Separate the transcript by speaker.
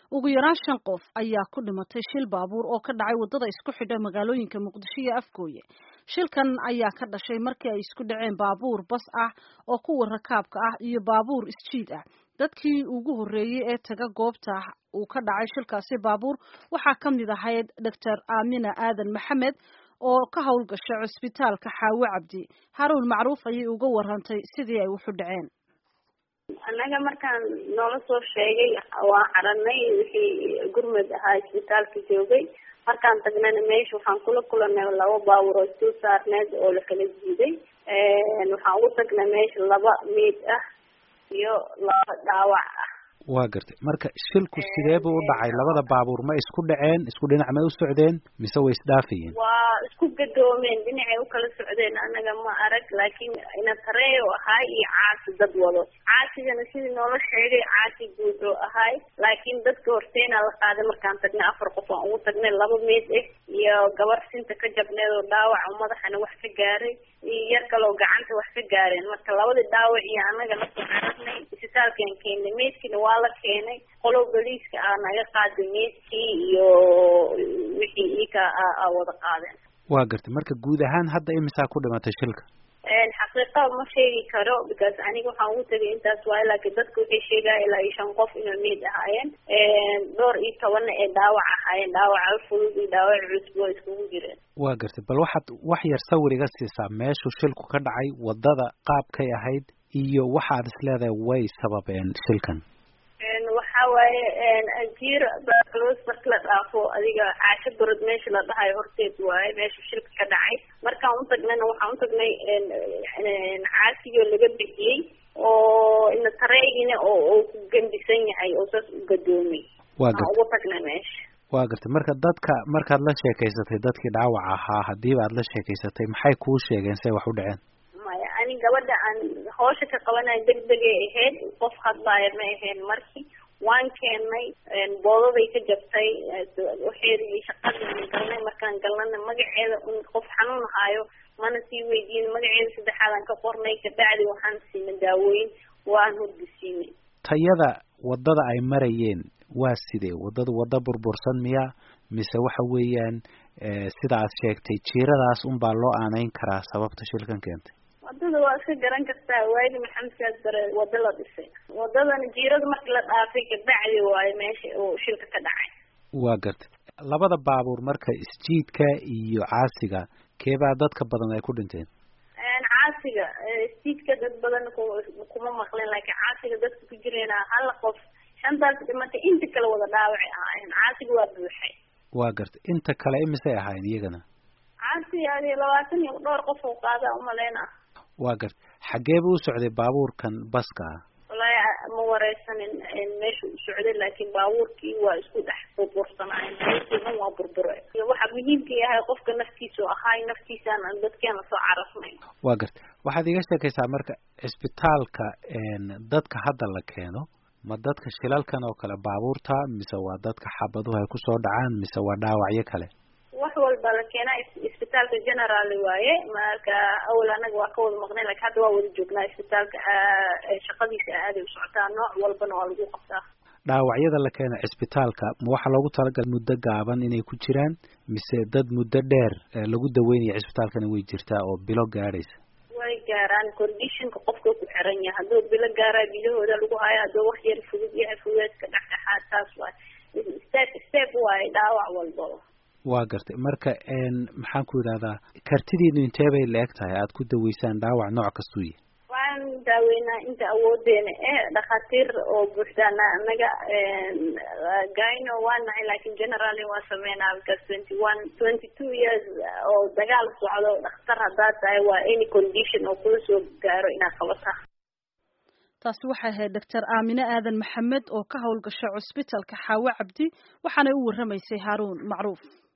Speaker 1: ugu yaraan shan qof ayaa ku dhimatay shil baabuur oo ka dhacay waddada isku xidha magaalooyinka muqdisho iyo afgooye shilkan ayaa ka dhashay markii ay isku dhaceen baabuur bas ah oo kuwa rakaabka ah iyo baabuur isjiid ah dadkii ugu horreeyey ee taga goobta uu ka dhacay shilkaasi baabuur waxaa ka mid ahayd doctor aamina aadan maxamed oo ka howlgasha cusbitaalka xaawo cabdi haruun macruuf ayay uga warantay sidii ay wuxu dhaceen
Speaker 2: annaga markaan noola soo sheegay waa caranay wixii gurmad ahaa isbitaalka joogay markaan tagnana meesha waxaan kula kulanay laba baabuur oo isdul saarneed oo la kala jiiday waxaan ugu tagnay meesha laba miid ah iyo laba dhaawac ah
Speaker 3: waa gartay marka shilku sidee buu u dhacay labada baabuur ma isku dhaceen isku dhinac may u socdeen mise way isdhaafayeen
Speaker 2: waa isku gadoomeen dhinacay ukala socdeen anaga ma arag laakiin ina tareeyo ahaay iyo caasi dad wado caasigana sidii noola sheegay caasi guud oo ahaay laakiin dadka horteena la qaaday markaan tagnay afar qof aan ugu tagnay laba meed ah iyo gabar sinta ka jabneed oo dhaawac oo madaxana wax ka gaaray iyo yar kaloo gacanta wax ka gaareen marka labadii dhaawac iyo anaga lasoo caragnay isbitaalkaan keenay meydkina waa la keenay qolow boliiska ah naga qaaday meydkii iyo wixii ika a wada qaadeen
Speaker 3: waa gartay marka guud ahaan hadda imisaa ku dhimatay shilka
Speaker 2: xaqiiqa ma sheegi karo because aniga waxaan ugu tegay intaas waayo laakiin dadka waxay sheegaya ilaa iyo shan qof inay meyd ahaayeen dhowr iyo tobanna ee dhaawac ahaayeen dhaawaca fudud iyo dhaawac cusub waa iskugu jireen
Speaker 3: waa gartay bal waxaad wax yar sawir iga siisaa meeshuu shilku ka dhacay waddada qaabkay ahayd iyo waxaad is leedahay way sababeen shilkan
Speaker 2: waxa waaye jiir baclos marka la dhaafo adiga caasho barod meesha la dhahayo horteed waaye meesha shilka ka dhacay markaan utagnayna waxaan utagnay caasigoo laga bixiyey oo ina tareegina oo oo ku gembisan yahay oo saas u gadoomay
Speaker 3: waa
Speaker 2: aan ugu tagnay meesha
Speaker 3: waa gartay marka dadka markaad la sheekaysatay dadkii dhaawac ahaa hadiiba aad la sheekaysatay maxay kuu sheegeen say wax u dhaceen
Speaker 2: maya ani gabadha aan hawsha ka qabanayo degdegay ahayd qof hadlaaya ma ahayn markii waan keenay boodaday ka jabtay waxeedii shaqadii galnay markaan galnana magaceeda un qof xanuun haayo mana sii weydiin magaceeda saddexaadaan ka qornay kabacdi waxaan siinay daawooyin waan hurgisiinay
Speaker 3: tayada waddada ay marayeen waa sidee waddada wadda burbursan miya mise waxa weeyaan sida aad sheegtay jiiradaas unbaa loo aanayn karaa sababta shilkan keentay
Speaker 2: wadada waa iska garan kartaa waagi maxamed siyaad bare wada la dhisay wadadana jiirada markii la dhaafay kabacdi waayo meesha uu shilka ka dhacay
Speaker 3: waa gartay labada baabuur marka isjiidka iyo caasiga keebaa dadka badan ay ku dhinteen
Speaker 2: caasiga isjiidka dad badan kuma maqleen laakiin caasiga dadka ku jireen hala qof shantaas dhimatay inta kale wada dhaawacay ahaayeen caasiga waa buuxay
Speaker 3: waa gartay inta kale imisay ahaayeen iyagana
Speaker 2: caasiga adi labaatan iyo dhowr qof oo qaada umaleyna
Speaker 3: waa gartay xaggee buu u socday baabuurkan baska ah
Speaker 2: wallaahi ma wareysanin meesha u socday laakiin baabuurkii waa isku dhex burbursanaayeen meeshii dhan waa burbure waxa muhiimka yahay qofka naftiisa oo ahaay naftiisaan dadkeena soo carafnay
Speaker 3: waa gartay waxaad iga sheekaysaa marka cisbitaalka dadka hadda la keeno ma dadka shilalkan oo kale baabuurta mise waa dadka xabaduhu ay kusoo dhacaan mise waa dhaawacyo kale
Speaker 2: wax walba la keenaa isbitaalka general waaye marka awal anaga waa ka wada maqnay lakin hadda waa wada joognaa isbitaalka shaqadiisa aaday u socotaa nooc walbana waa lagu qabtaa
Speaker 3: dhaawacyada la keena cisbitaalka ma waxaa loogu talagalay muddo gaaban inay ku jiraan mise dad muddo dheer lagu daweynaya cisbitaalkana way jirtaa oo bilo gaadhaysa
Speaker 2: way gaaraan conditionka qofka ku xiran yahay hadduu bilo gaaraa bilahooda lagu hayo hadduu wax yar fudud yahay fudeedka dhexdhexaad taas waay step step waaye dhaawac walbaba
Speaker 3: waa gartay marka maxaan ku yidhahdaa kartidiinu intee bay la eg tahay aada ku daweysaan dhaawac nooc kastuu yahy
Speaker 2: waan daaweynaa inta awoodeena eh dhakhaatiir oo buuxdaana anaga gyno waa nahay laakin generally waa sameynaa because twenty one twenty two years oo dagaal socdo dhakhtar haddaad tahay waa any condition oo kula soo gaaro inaad qabata
Speaker 1: taasi waxay ahayd doctor aamine aadan maxamed oo ka howlgasha cusbitalka xaawo cabdi waxaanay u warramaysay haaruun macruuf